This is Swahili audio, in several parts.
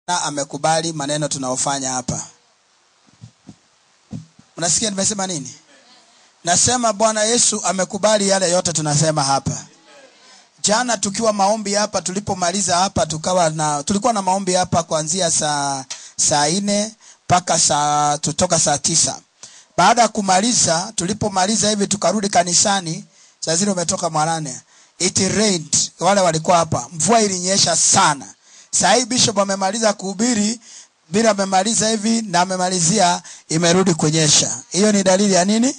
na amekubali maneno tunaofanya hapa unasikia nimesema nini nasema bwana yesu amekubali yale yote tunasema hapa jana tukiwa maombi hapa tulipomaliza hapa tukawa na tulikuwa na maombi hapa kuanzia saa saa nne mpaka saa tutoka saa tisa baada ya kumaliza tulipomaliza hivi tukarudi kanisani saa zile umetoka mwanane it rained wale walikuwa hapa mvua ilinyesha sana saa hii bishop amemaliza kuhubiri bila amemaliza hivi na amemalizia imerudi kunyesha hiyo ni dalili ya nini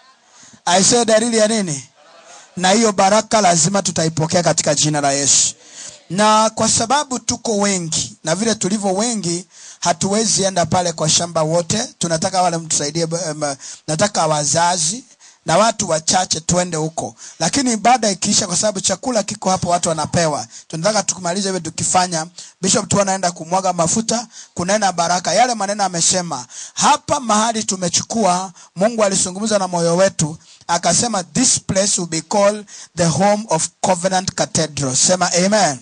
aisee dalili ya nini na hiyo baraka lazima tutaipokea katika jina la yesu na kwa sababu tuko wengi na vile tulivyo wengi hatuwezi enda pale kwa shamba wote tunataka wale mtusaidie um, nataka wazazi na watu wachache twende huko lakini baada ikiisha kwa sababu chakula kiko hapo watu wanapewa tunataka tukumaliza hivyo tukifanya bishop tu anaenda kumwaga mafuta kunena baraka yale maneno amesema hapa mahali tumechukua mungu alizungumza na moyo wetu akasema this place will be called the home of covenant cathedral sema amen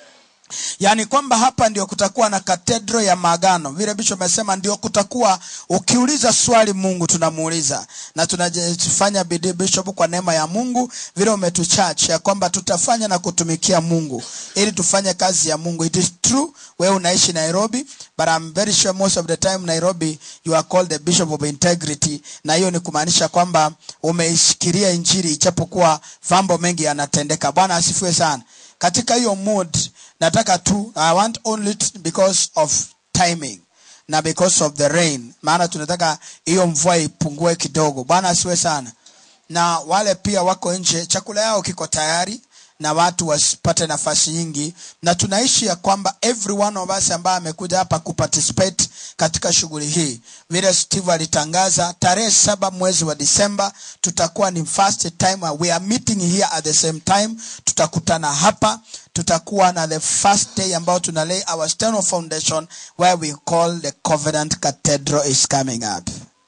yaani kwamba hapa ndio kutakuwa na katedro ya maagano vile bishop amesema ndio kutakuwa ukiuliza swali mungu tunamuuliza na tunafanya bidii bishop kwa neema ya mungu vile umetuchach ya kwamba tutafanya na kutumikia mungu ili tufanye kazi ya mungu it is true wewe unaishi nairobi but I'm very sure most of the time nairobi you are called the bishop of integrity na hiyo ni kumaanisha kwamba umeishikilia injiri ichapokuwa mambo mengi yanatendeka bwana asifiwe sana katika hiyo mood nataka tu i want only t- because of timing na because of the rain maana tunataka hiyo mvua ipungue kidogo bwana asiwe sana na wale pia wako nje chakula yao kiko tayari na watu wasipate nafasi nyingi na tunaishi ya kwamba every one of us ambaye amekuja hapa kuparticipate katika shughuli hii vile steve alitangaza tarehe saba mwezi wa disemba tutakuwa ni first time we are meeting here at the same time tutakutana hapa tutakuwa na the first day ambao tuna lay our stone of foundation where we call the covenant cathedral is coming up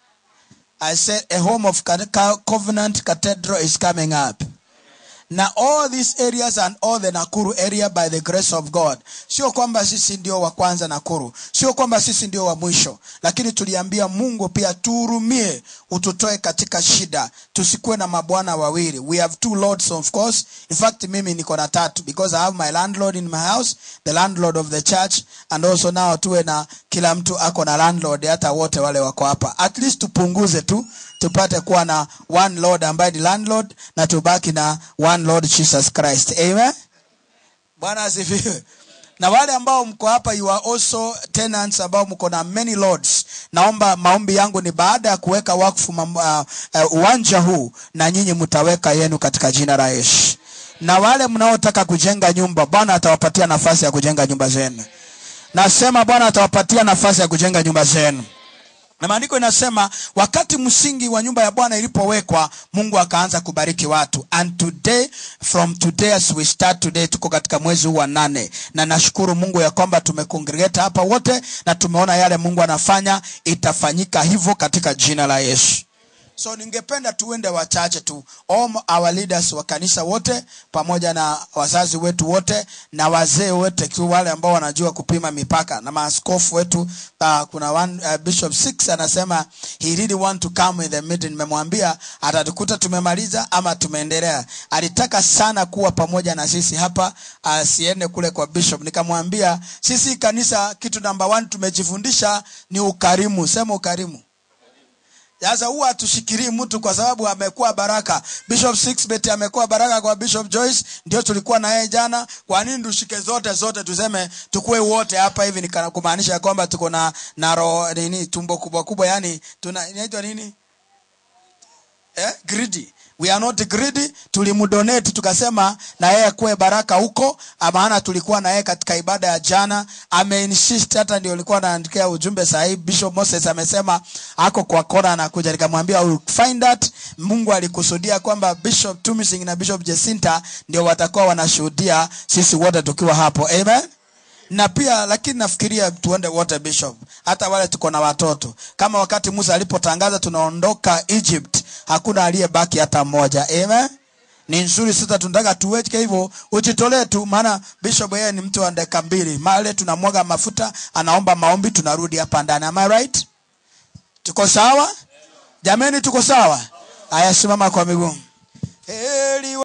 i said a home of Ca- Ca- covenant cathedral is coming up na all these areas and all the nakuru area by the grace of god sio kwamba sisi ndio wa kwanza nakuru sio kwamba sisi ndio wa mwisho lakini tuliambia mungu pia tuhurumie ututoe katika shida tusikuwe na mabwana wawili we have two lords of course in fact mimi niko na tatu because i have my landlord in my house the landlord of the church and also now tuwe na kila mtu ako na landlord hata wote wale wako hapa at least tupunguze tu tupate kuwa na one lord ambaye ni landlord na tubaki na one lord jesus christ amen bwana asifiwe na wale ambao mko hapa you are also tenants ambao mko na many lords naomba maombi yangu ni baada ya kuweka wakfu mam- uh, uh, uwanja huu na nyinyi mtaweka yenu katika jina la yesu na wale mnaotaka kujenga nyumba bwana atawapatia nafasi ya kujenga nyumba zenu nasema bwana atawapatia nafasi ya kujenga nyumba zenu na maandiko inasema wakati msingi wa nyumba ya bwana ilipowekwa mungu akaanza kubariki watu and today from today as we start today tuko katika mwezi huu wa nane na nashukuru mungu ya kwamba tumekongregate hapa wote na tumeona yale mungu anafanya itafanyika hivyo katika jina la yesu so ningependa tuende wachache tu all our leaders wa kanisa wote pamoja na wazazi wetu wote na wazee wote tu wale ambao wanajua kupima mipaka na maaskofu wetu uh, kuna one, uh, bishop six anasema he really want to come in the meeting nimemwambia atatukuta tumemaliza ama tumeendelea alitaka sana kuwa pamoja na sisi hapa asiende kule kwa bishop nikamwambia sisi kanisa kitu namba one tumejifundisha ni ukarimu sema ukarimu sasa huwa hatushikirii mtu kwa sababu amekuwa baraka bishop sixbet amekuwa baraka kwa bishop joyce ndio tulikuwa na yeye jana kwa nini tushike zote zote tuseme tukue wote hapa hivi nikana- kumaanisha ya kwamba tuko na na roho nini tumbo kubwa kubwa yani tuna inaitwa nini eh? greedy we are not greedy tulimdonate tukasema na yeye kuwe baraka huko maana tulikuwa na yeye katika ibada ya jana ameinsist hata ndio alikuwa anaandikia ujumbe sahii bishop moses amesema ako kwa kona anakuja nikamwambia "I will find that mungu alikusudia kwamba bishop tumising na bishop jesinta ndio watakuwa wanashuhudia sisi wote tukiwa hapo amen na pia lakini nafikiria tuende wote bishop hata wale tuko na watoto kama wakati musa alipotangaza tunaondoka egypt hakuna aliyebaki hata mmoja amen ni nzuri sasa tunataka tuweke hivyo ujitolee tu maana bishop yeye ni mtu wa dakika mbili male tunamwaga mafuta anaomba maombi tunarudi hapa ndani am I right tuko sawa jameni tuko sawa haya simama kwa miguu heri